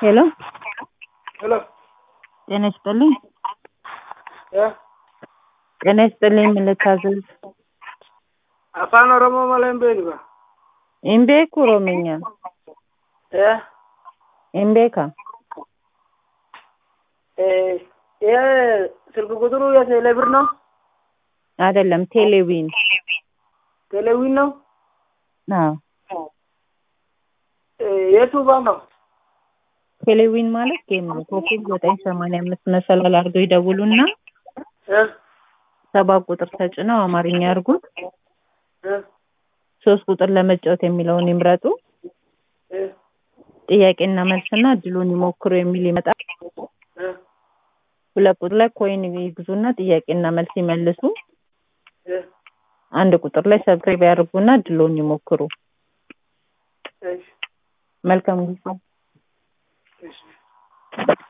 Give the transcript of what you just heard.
ሄሎ ሄሎ ጤና ይስጥልኝ። እ ጤና ይስጥልኝ። ምን ልታዘዝ? afaan oromoo malee hin beeku hin beeku oromiኛ ee hin beeka ee ይሄ ስልክ ቁጥሩ የቴሌብር ነው አይደለም ቴሌዊን ቴሌዊን ነው አዎ ee የቱ ባንክ ነው ቴሌዊን ማለት ጌም ነው ኮከብ ዘጠኝ ሰማንያ አምስት መሰላል አድርገው ይደውሉና እ ሰባት ቁጥር ተጭነው አማርኛ ያርጉት እ ሶስት ቁጥር ለመጫወት የሚለውን ይምረጡ እ ጥያቄና መልስና እድሉን ይሞክሩ የሚል ይመጣል እ ሁለት ቁጥር ላይ ኮይን ይግዙና ጥያቄና መልስ ይመልሱ እ አንድ ቁጥር ላይ ሰብስክራይብ ያድርጉና እድሉን ይሞክሩ እሺ መልካም ጊዜ እሺ